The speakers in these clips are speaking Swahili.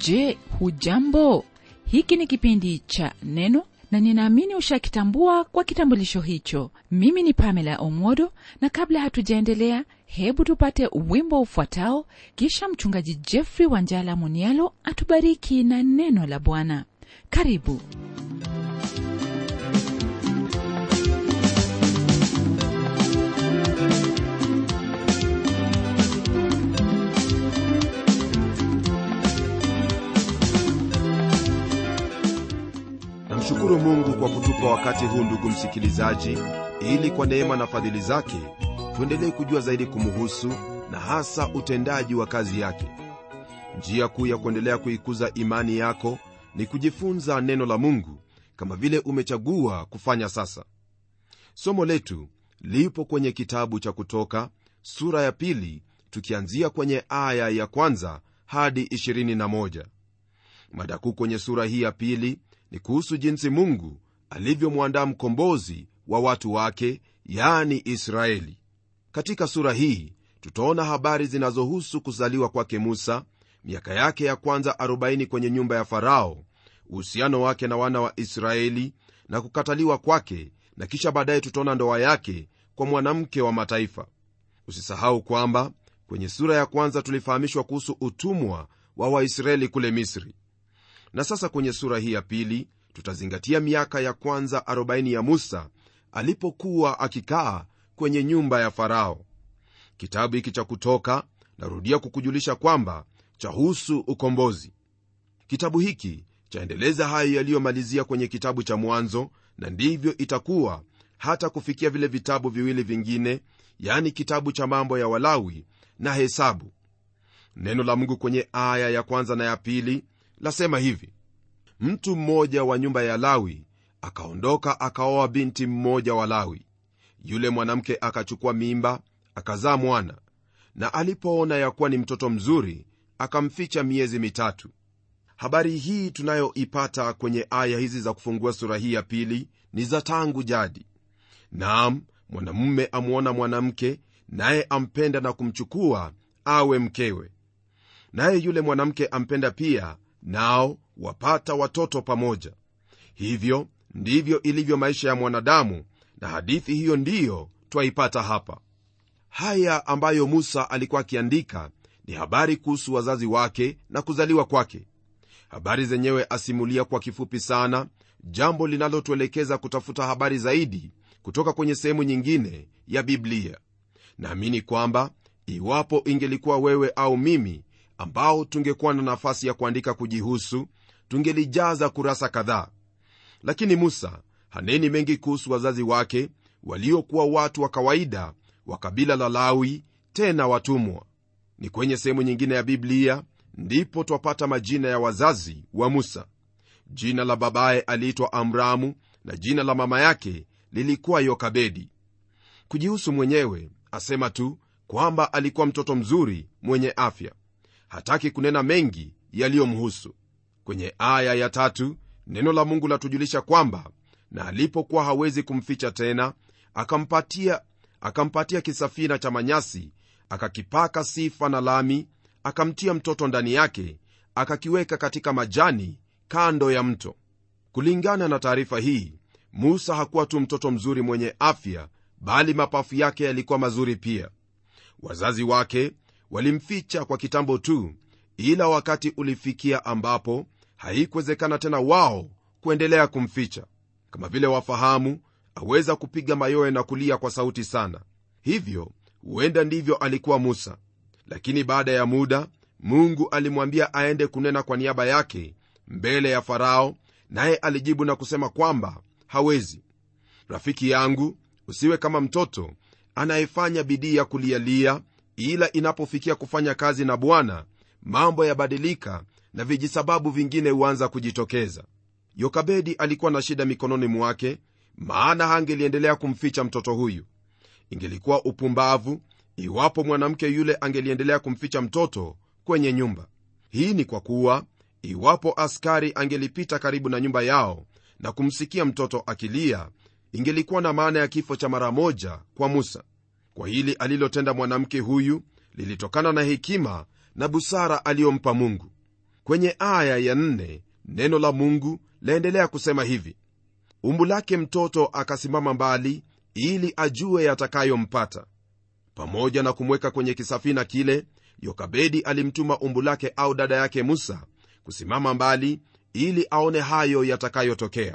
je hujambo hiki ni kipindi cha neno na ninaamini ushakitambua kwa kitambulisho hicho mimi ni pamela omodo na kabla hatujaendelea hebu tupate wimbo ufuatao kisha mchungaji jeffrey wanjala munialo atubariki na neno la bwana karibu namshukuru mungu kwa kutupa wakati huu ndugu msikilizaji ili kwa neema na fadhili zake tuendelee kujua zaidi kumuhusu na hasa utendaji wa kazi yake njia kuu ya kuendelea kuikuza imani yako ni kujifunza neno la mungu kama vile umechagua kufanya sasa somo letu lipo kwenye kitabu cha kutoka sura ya pili tukianzia kwenye aya ya kwanza hadi 21 mada kuu kwenye sura hii ya pili ni kuhusu jinsi mungu alivyomwandaa mkombozi wa watu wake yani israeli katika sura hii tutaona habari zinazohusu kuzaliwa kwake musa miaka yake ya kwanza 40 kwenye nyumba ya farao uhusiano wake na wana wa israeli na kukataliwa kwake na kisha baadaye tutaona ndoa yake kwa mwanamke wa mataifa usisahau kwamba kwenye sura ya kwanza tulifahamishwa kuhusu utumwa wa waisraeli kule misri na sasa kwenye sura hii ya pili tutazingatia miaka ya kwanza 40 ya musa alipokuwa akikaa kwenye nyumba ya farao kitabu hiki cha kutoka narudia kukujulisha kwamba chahusu ukombozi kitabu hiki chaendeleza hayo yaliyomalizia kwenye kitabu cha mwanzo na ndivyo itakuwa hata kufikia vile vitabu viwili vingine yani kitabu cha mambo ya walawi na hesabu neno la mungu kwenye aya ya kwanza na ya pili lasema hivi mtu mmoja wa nyumba ya lawi akaondoka akaoa binti mmoja wa lawi yule mwanamke akachukua mimba akazaa mwana na alipoona ya kuwa ni mtoto mzuri akamficha miezi mitatu habari hii tunayoipata kwenye aya hizi za kufungua sura hii ya pili ni za tangu jadi naam mwanamume amwona mwanamke naye ampenda na kumchukua awe mkewe naye yule mwanamke ampenda pia nao wapata watoto pamoja hivyo ndivyo ilivyo maisha ya mwanadamu na hadithi hiyo ndiyo twaipata hapa haya ambayo musa alikuwa akiandika ni habari kuhusu wazazi wake na kuzaliwa kwake habari zenyewe asimulia kwa kifupi sana jambo linalotuelekeza kutafuta habari zaidi kutoka kwenye sehemu nyingine ya biblia naamini kwamba iwapo ingelikuwa wewe au mimi ambao tungekuwa na nafasi ya kuandika kujihusu tungelijaza kurasa kadhaa lakini musa haneni mengi kuhusu wazazi wake waliokuwa watu wa kawaida wa kabila la lawi tena watumwa ni kwenye sehemu nyingine ya biblia ndipo twapata majina ya wazazi wa musa jina la babaye aliitwa amramu na jina la mama yake lilikuwa yokabedi kujihusu mwenyewe asema tu kwamba alikuwa mtoto mzuri mwenye afya hataki kunena mengi yaliyomhusu kwenye aya ya tatu neno la mungu latujulisha kwamba na alipokuwa hawezi kumficha tena akampatia akampatia kisafina cha manyasi akakipaka sifa na lami akamtia mtoto ndani yake akakiweka katika majani kando ya mto kulingana na taarifa hii musa hakuwa tu mtoto mzuri mwenye afya bali mapafu yake yalikuwa mazuri pia wazazi wake walimficha kwa kitambo tu ila wakati ulifikia ambapo haikuwezekana tena wao kuendelea kumficha kama vile wafahamu aweza kupiga mayowe na kulia kwa sauti sana hivyo huenda ndivyo alikuwa musa lakini baada ya muda mungu alimwambia aende kunena kwa niaba yake mbele ya farao naye alijibu na kusema kwamba hawezi rafiki yangu usiwe kama mtoto anayefanya bidii ya kulialia ila inapofikia kufanya kazi na bwana mambo yabadilika na vijisababu vingine huanza kujitokeza yokabedi alikuwa na shida mikononi mwake maana hangeliendelea kumficha mtoto huyu ingelikuwa upumbavu iwapo mwanamke yule angeliendelea kumficha mtoto kwenye nyumba hii ni kwa kuwa iwapo askari angelipita karibu na nyumba yao na kumsikia mtoto akilia ingelikuwa na maana ya kifo cha mara moja kwa musa kwa hili alilotenda mwanamke huyu lilitokana na hekima na busara aliyompa mungu kwenye aya ya nne, neno la mungu laendelea kusema hivi umbu lake mtoto akasimama mbali ili ajue yatakayompata pamoja na kumweka kwenye kisafina kile yokabedi alimtuma umbu lake au dada yake musa kusimama mbali ili aone hayo yatakayotokea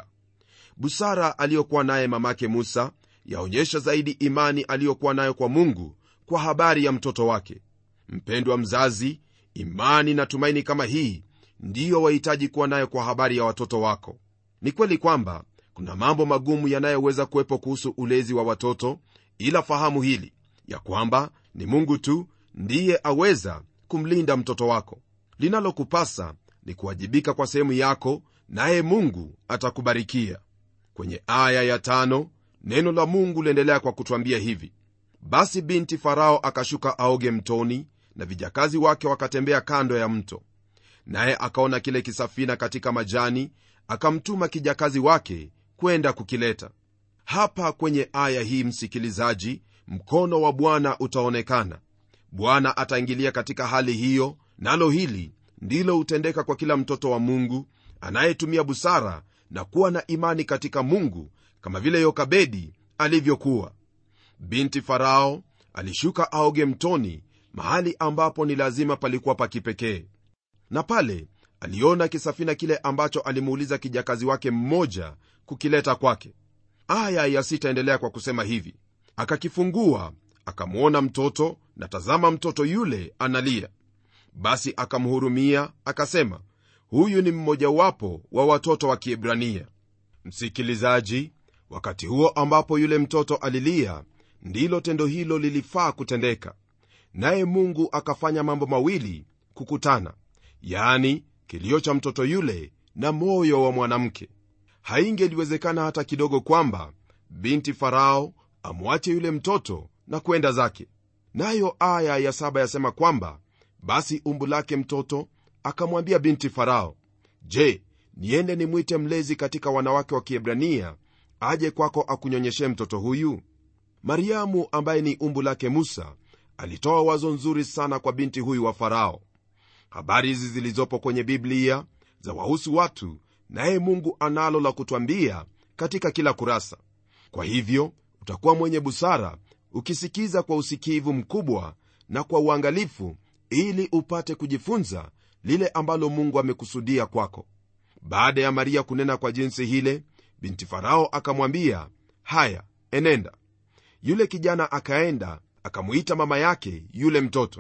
busara aliyokuwa naye mamake musa yaonyesha zaidi imani aliyokuwa nayo kwa mungu kwa habari ya mtoto wake mpendwa mzazi imani na tumaini kama hii ndiyo wahitaji kuwa nayo kwa habari ya watoto wako ni kweli kwamba kuna mambo magumu yanayoweza kuwepo kuhusu ulezi wa watoto ila fahamu hili ya kwamba ni mungu tu ndiye aweza kumlinda mtoto wako linalokupasa ni kuwajibika kwa sehemu yako naye mungu atakubarikia kwenye aya ya tano neno la mungu liendelea kwa kutwambia hivi basi binti farao akashuka aoge mtoni na vijakazi wake wakatembea kando ya mto naye akaona kile kisafina katika majani akamtuma kijakazi wake kwenda kukileta hapa kwenye aya hii msikilizaji mkono wa bwana utaonekana bwana ataingilia katika hali hiyo nalo hili ndilo hutendeka kwa kila mtoto wa mungu anayetumia busara na kuwa na imani katika mungu kama vile yokabedi alivyokuwa binti farao alishuka aoge mtoni mahali ambapo ni lazima palikuwa pa kipekee na pale aliona kisafina kile ambacho alimuuliza kijakazi wake mmoja kukileta kwake aya ya sitaendelea kwa kusema hivi akakifungua akamwona mtoto na tazama mtoto yule analia basi akamhurumia akasema huyu ni mmojawapo wa watoto wa kiebrania msikilizaji wakati huo ambapo yule mtoto alilia ndilo tendo hilo lilifaa kutendeka naye mungu akafanya mambo mawili kukutana yaani kilio cha mtoto yule na moyo wa mwanamke haingeliwezekana hata kidogo kwamba binti farao amwache yule mtoto na kwenda zake nayo aya ya saba yasema kwamba basi umbu lake mtoto akamwambia binti farao je niende nimwite mlezi katika wanawake wa kiebrania aje kwako akunyonyeshe mtoto huyu mariamu ambaye ni umbu lake musa alitoa wazo nzuri sana kwa binti huyu wa farao habari hizi zilizopo kwenye biblia za wahusu watu naye mungu analo la kutwambia katika kila kurasa kwa hivyo utakuwa mwenye busara ukisikiza kwa usikivu mkubwa na kwa uangalifu ili upate kujifunza lile ambalo mungu amekusudia kwako baada ya maria kunena kwa jinsi hile binti farao akamwambia haya enenda yule kijana akaenda akamwita mama yake yule mtoto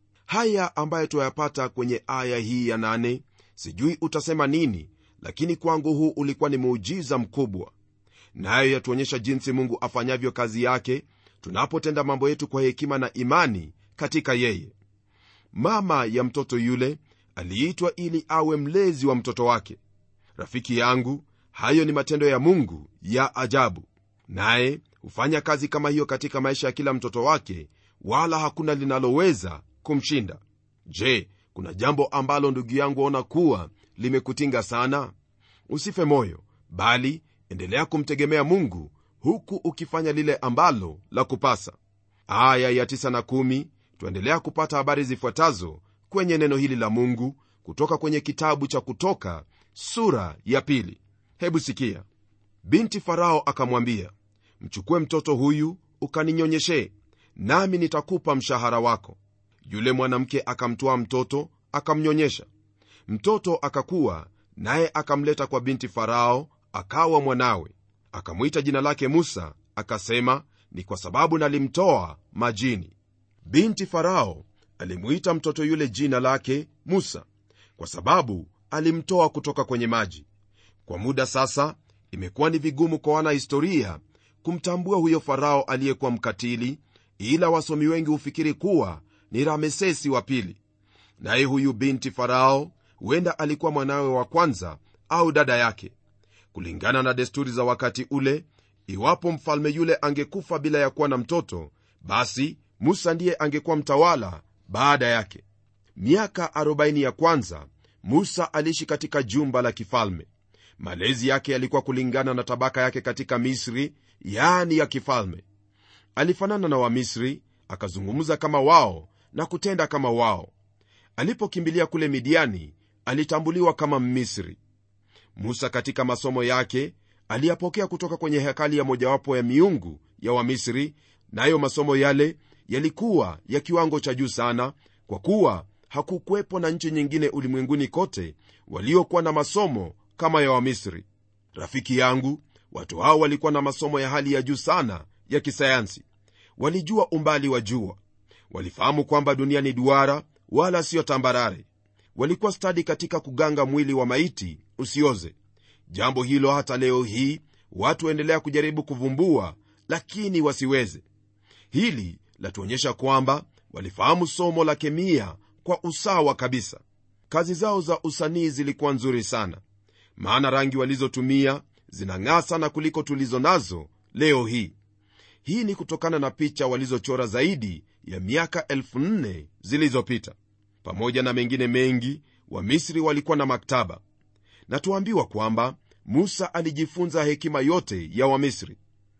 haya ambayo tuyapata kwenye aya hii ya nane sijui utasema nini lakini kwangu huu ulikuwa ni muujiza mkubwa nayo yatuonyesha jinsi mungu afanyavyo kazi yake tunapotenda mambo yetu kwa hekima na imani katika yeye mama ya mtoto yule aliitwa ili awe mlezi wa mtoto wake rafiki yangu hayo ni matendo ya mungu ya ajabu naye hufanya kazi kama hiyo katika maisha ya kila mtoto wake wala hakuna linaloweza kumshinda je kuna jambo ambalo ndugu yangu aona kuwa limekutinga sana usife moyo bali endelea kumtegemea mungu huku ukifanya lile ambalo la kupasa aya ya 9 na 1 twaendelea kupata habari zifuatazo kwenye neno hili la mungu kutoka kwenye kitabu cha kutoka sura ya pili hebu sikia binti farao akamwambia mchukue mtoto huyu ukaninyonyeshe nami nitakupa mshahara wako yule mwanamke akamtwaa mtoto akamnyonyesha mtoto akakuwa naye akamleta kwa binti farao akawa mwanawe akamwita jina lake musa akasema ni kwa sababu nalimtoa majini binti farao alimwita mtoto yule jina lake musa kwa sababu alimtoa kutoka kwenye maji kwa muda sasa imekuwa ni vigumu kwa wanahistoria kumtambua huyo farao aliyekuwa mkatili ila wasomi wengi hufikiri kuwa ni ramesesi wa pili naye huyu binti farao huenda alikuwa mwanawe wa kwanza au dada yake kulingana na desturi za wakati ule iwapo mfalme yule angekufa bila ya kuwa na mtoto basi musa ndiye angekuwa mtawala baada yake miaka 40 ya kwanza musa aliishi katika jumba la kifalme malezi yake yalikuwa kulingana na tabaka yake katika misri yaani ya kifalme alifanana na wamisri akazungumza kama wao na kutenda kama wao alipokimbilia kule midiani alitambuliwa kama mmisri musa katika masomo yake aliyapokea kutoka kwenye hekali ya mojawapo ya miungu ya wamisri nayo masomo yale yalikuwa ya kiwango cha juu sana kwa kuwa hakukwepo na nchi nyingine ulimwenguni kote waliokuwa na masomo kama ya wamisri rafiki yangu watu hao walikuwa na masomo ya hali ya juu sana ya kisayansi walijua umbali wa jua walifahamu kwamba dunia ni duara wala siyo tambarare walikuwa stadi katika kuganga mwili wa maiti usioze jambo hilo hata leo hii watu waendelea kujaribu kuvumbua lakini wasiweze hili latuonyesha kwamba walifahamu somo la kemia kwa usawa kabisa kazi zao za usanii zilikuwa nzuri sana maana rangi walizotumia zinang'aa sana kuliko tulizo nazo leo hii hii ni kutokana na picha walizochora zaidi ya miaka 4 zilizopita pamoja na mengine mengi wamisri walikuwa na maktaba na tuambiwa kwamba musa alijifunza hekima yote ya wamisri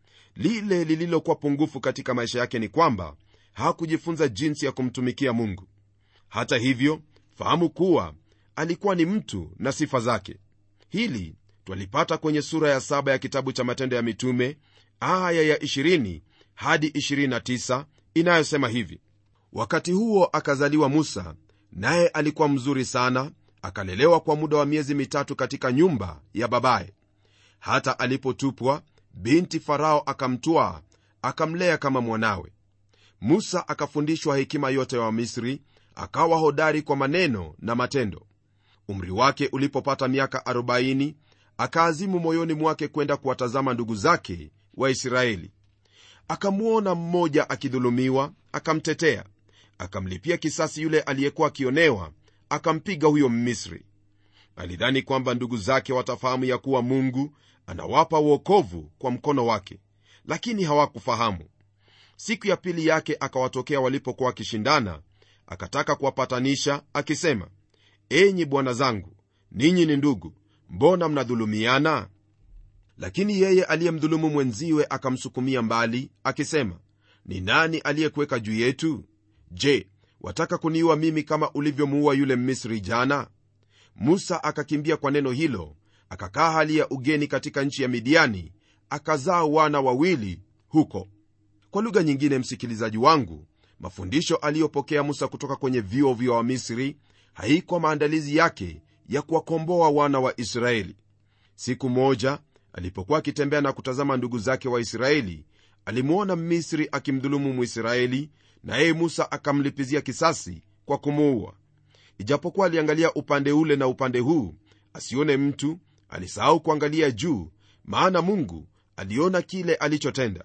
lile lililokuwa pungufu katika maisha yake ni kwamba hakujifunza jinsi ya kumtumikia mungu hata hivyo fahamu kuwa alikuwa ni mtu na sifa zake hili twalipata kwenye sura ya saba ya kitabu cha matendo ya mitume aya ya 20 hadi 29 inayosema hivi wakati huo akazaliwa musa naye alikuwa mzuri sana akalelewa kwa muda wa miezi mitatu katika nyumba ya babaye hata alipotupwa binti farao akamtwaa akamlea kama mwanawe musa akafundishwa hekima yote ya wa wamisri akawa hodari kwa maneno na matendo umri wake ulipopata miaka 40 akaazimu moyoni mwake kwenda kuwatazama ndugu zake waisraeli akamwona mmoja akidhulumiwa akamtetea akamlipia kisasi yule aliyekuwa akionewa akampiga huyo mmisri alidhani kwamba ndugu zake watafahamu ya kuwa mungu anawapa uokovu kwa mkono wake lakini hawakufahamu siku ya pili yake akawatokea walipokuwa wakishindana akataka kuwapatanisha akisema enyi bwana zangu ninyi ni ndugu mbona mnadhulumiana lakini yeye aliyemdhulumu mwenziwe akamsukumia mbali akisema ni nani aliyekuweka juu yetu je wataka kuniua mimi kama ulivyomuua yule mmisri jana musa akakimbia kwa neno hilo akakaa hali ya ugeni katika nchi ya midiani akazaa wana wawili huko kwa lugha nyingine msikilizaji wangu mafundisho aliyopokea musa kutoka kwenye vio vya wamisri haikuwa maandalizi yake ya kuwakomboa wana wa israeli siku moja alipokuwa akitembea na kutazama ndugu zake waisraeli alimwona mmisri akimdhulumu mwisraeli na yeye musa akamlipizia kisasi kwa kumuua ijapokuwa aliangalia upande ule na upande huu asione mtu alisahau kuangalia juu maana mungu aliona kile alichotenda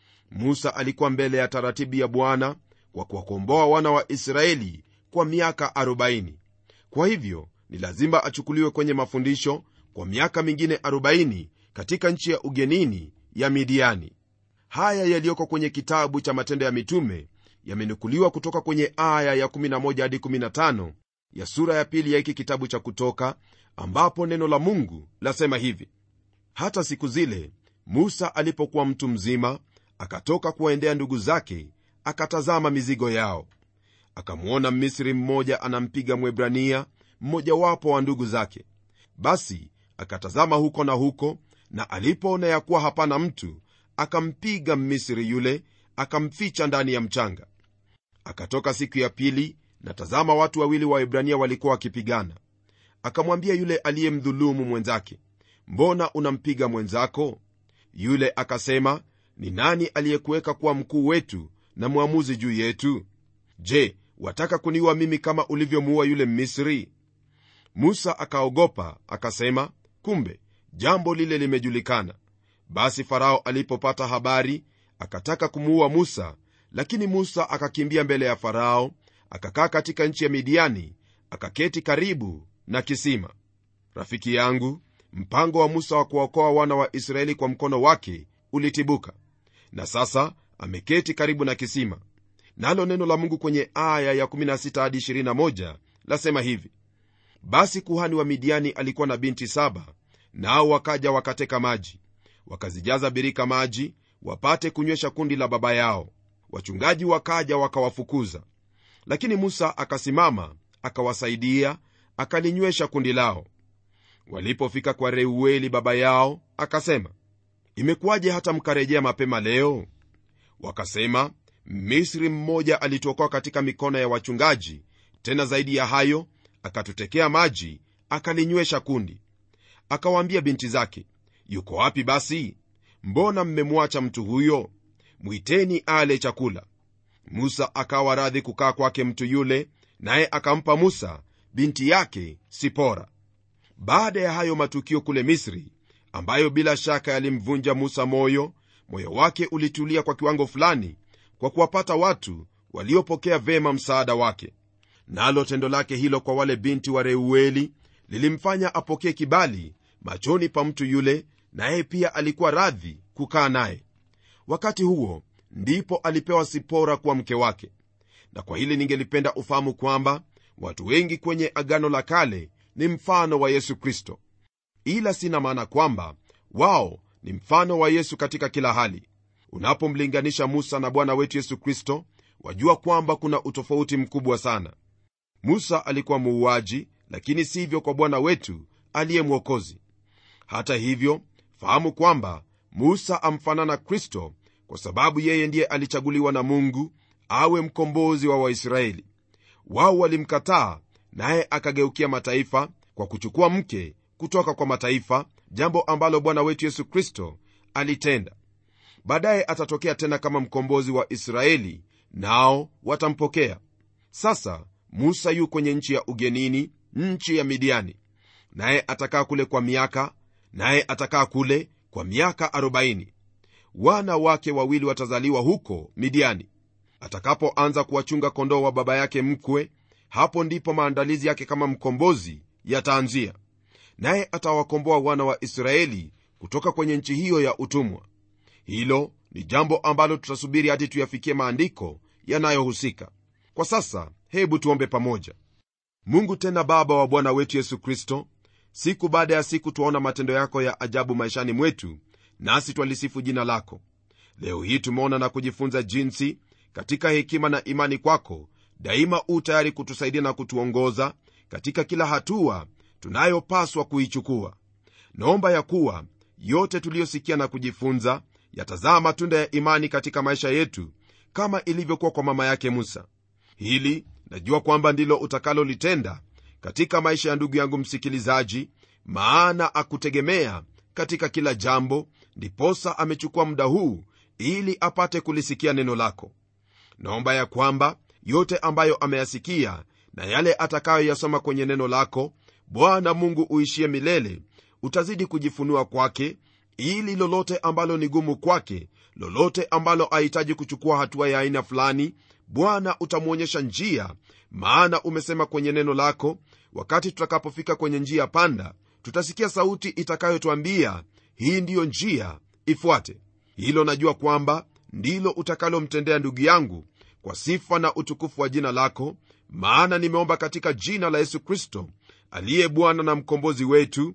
musa alikuwa mbele ya taratibu ya bwana kwa kuwakomboa wana wa israeli kwa miaka 40 kwa hivyo ni lazima achukuliwe kwenye mafundisho kwa miaka mingine 40 katika nchi ya ugenini ya midiani haya yaliyoko kwenye kitabu cha matendo ya mitume yamenukuliwa kutoka kwenye aya ya 11 hadi 15 ya sura ya pili ya hiki kitabu cha kutoka ambapo neno la mungu lasema hivi hata siku zile musa alipokuwa mtu mzima akatoka kuwaendea ndugu zake akatazama mizigo yao akamwona mmisri mmoja anampiga mwebrania mmojawapo wa ndugu zake basi akatazama huko na huko na alipoona ya kuwa hapana mtu akampiga mmisri yule akamficha ndani ya mchanga akatoka siku ya pili na tazama watu wawili wa ibrania walikuwa wakipigana akamwambia yule aliyemdhulumu mwenzake mbona unampiga mwenzako yule akasema ni nani aliyekuweka kuwa mkuu wetu na mwamuzi juu yetu je wataka kuniua mimi kama ulivyomuua yule mmisri musa akaogopa akasema kumbe jambo lile limejulikana basi farao alipopata habari akataka kumuua musa lakini musa akakimbia mbele ya farao akakaa katika nchi ya midiani akaketi karibu na kisima rafiki yangu mpango wa musa wa kuwaokoa wana wa israeli kwa mkono wake ulitibuka na sasa ameketi karibu na kisima nalo neno la mungu kwenye aya ya 16 hadi 21 lasema hivi basi kuhani wa midiani alikuwa na binti saba nao wakaja wakateka maji wakazijaza birika maji wapate kunywesha kundi la baba yao wachungaji wakaja wakawafukuza lakini musa akasimama akawasaidia akalinywesha kundi lao walipofika kwa reueli baba yao akasema imekuwaje hata mkarejea mapema leo wakasema misri mmoja alituokoa katika mikono ya wachungaji tena zaidi ya hayo akatutekea maji akalinywesha kundi akawaambia binti zake yuko wapi basi mbona mmemwacha mtu huyo mwiteni ale chakula musa akawa radhi kukaa kwake mtu yule naye akampa musa binti yake sipora baada ya hayo matukio kule misri ambayo bila shaka yalimvunja musa moyo moyo wake ulitulia kwa kiwango fulani kwa kuwapata watu waliopokea vema msaada wake nalo tendo lake hilo kwa wale binti wa reueli lilimfanya apokee kibali machoni pa mtu yule naye pia alikuwa radhi kukaa naye wakati huo ndipo alipewa sipora kuwa mke wake na kwa hili ningelipenda ufahamu kwamba watu wengi kwenye agano la kale ni mfano wa yesu kristo ila sina maana kwamba wao ni mfano wa yesu katika kila hali unapomlinganisha musa na bwana wetu yesu kristo wajua kwamba kuna utofauti mkubwa sana musa alikuwa muuaji lakini sivyo kwa bwana wetu aliye mwokozi hata hivyo fahamu kwamba musa amfanana kristo kwa sababu yeye ndiye alichaguliwa na mungu awe mkombozi wa waisraeli wao walimkataa naye akageukia mataifa kwa kuchukua mke kutoka kwa mataifa jambo ambalo bwana wetu yesu kristo alitenda baadaye atatokea tena kama mkombozi wa israeli nao watampokea sasa musa yu kwenye nchi ya ugenini nchi ya midiani naye atakaa kule kwa miaka naye atakaa kule kwa miaka 40 wana wake wawili watazaliwa huko midiani atakapoanza kuwachunga kondoo wa baba yake mkwe hapo ndipo maandalizi yake kama mkombozi yataanzia naye atawakomboa wana wa israeli kutoka kwenye nchi hiyo ya utumwa hilo ni jambo ambalo tutasubiri hadi tuyafikie maandiko yanayohusika kwa sasa hebu tuombe pamoja mungu tena baba wa bwana wetu yesu kristo siku baada ya siku twaona matendo yako ya ajabu maishani mwetu nasi twalisifu jina lako leo hii tumeona na kujifunza jinsi katika hekima na imani kwako daima u tayari kutusaidia na kutuongoza katika kila hatua tunayopaswa kuichukua naomba ya kuwa yote tuliyosikia na kujifunza yatazaa matunda ya imani katika maisha yetu kama ilivyokuwa kwa mama yake musa hili najua kwamba ndilo utakalolitenda katika maisha ya ndugu yangu msikilizaji maana akutegemea katika kila jambo ndiposa amechukua muda huu ili apate kulisikia neno lako naomba ya kwamba yote ambayo ameyasikia na yale atakayoyasoma kwenye neno lako bwana mungu uishie milele utazidi kujifunua kwake ili lolote ambalo ni gumu kwake lolote ambalo ahitaji kuchukua hatua ya aina fulani bwana utamwonyesha njia maana umesema kwenye neno lako wakati tutakapofika kwenye njia panda tutasikia sauti itakayotwambia hii ndiyo njia ifuate hilo najua kwamba ndilo utakalomtendea ndugu yangu kwa sifa na utukufu wa jina lako maana nimeomba katika jina la yesu kristo aliye bwana na mkombozi wetu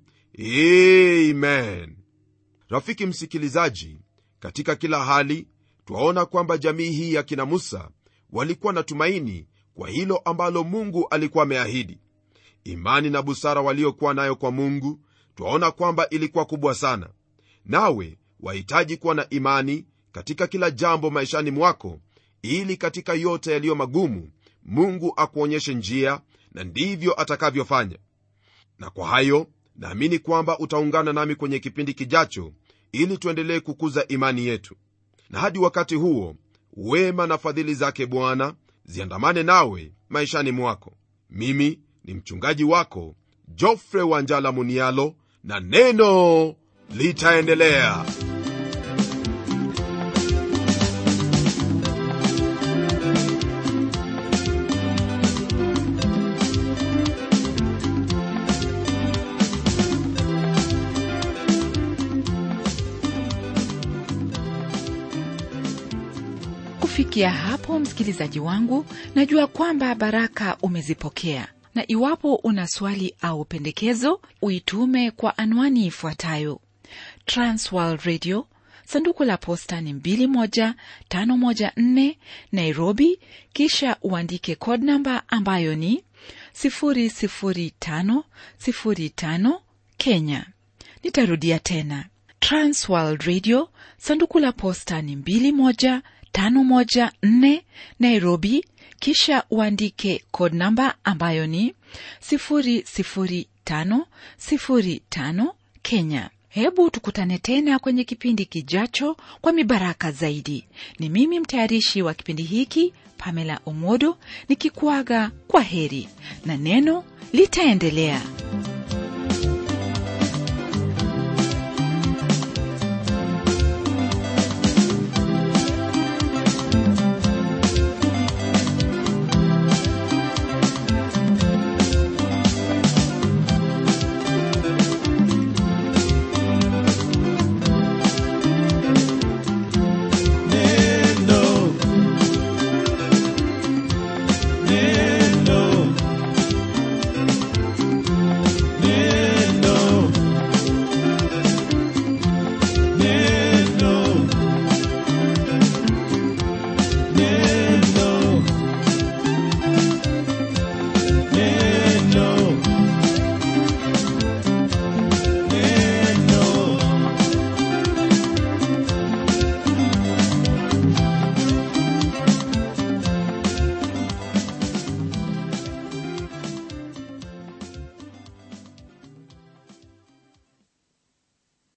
amen rafiki msikilizaji katika kila hali twaona kwamba jamii hii ya kina musa walikuwa na tumaini kwa hilo ambalo mungu alikuwa ameahidi imani na busara waliokuwa nayo kwa mungu twaona kwamba ilikuwa kubwa sana nawe wahitaji kuwa na imani katika kila jambo maishani mwako ili katika yote yaliyo magumu mungu akuonyeshe njia na ndivyo atakavyofanya na kwa hayo naamini kwamba utaungana nami kwenye kipindi kijacho ili tuendelee kukuza imani yetu na hadi wakati huo wema na fadhili zake bwana ziandamane nawe maishani mwako mimi ni mchungaji wako jofre wanjala munialo na neno litaendelea kufikia hapo msikilizaji wangu najua kwamba baraka umezipokea na iwapo una swali au pendekezo uitume kwa anwani ifuatayo transworld radio sanduku la posta ni 21514 nairobi kisha uandike code namba ambayo ni 00505 kenya nitarudia tena transworld radio sanduku la posta ni 21514 nairobi kisha uandike code namba ambayo ni 00505 kenya hebu tukutane tena kwenye kipindi kijacho kwa mibaraka zaidi ni mimi mtayarishi wa kipindi hiki pamela omodo nikikuaga kwa heri na neno litaendelea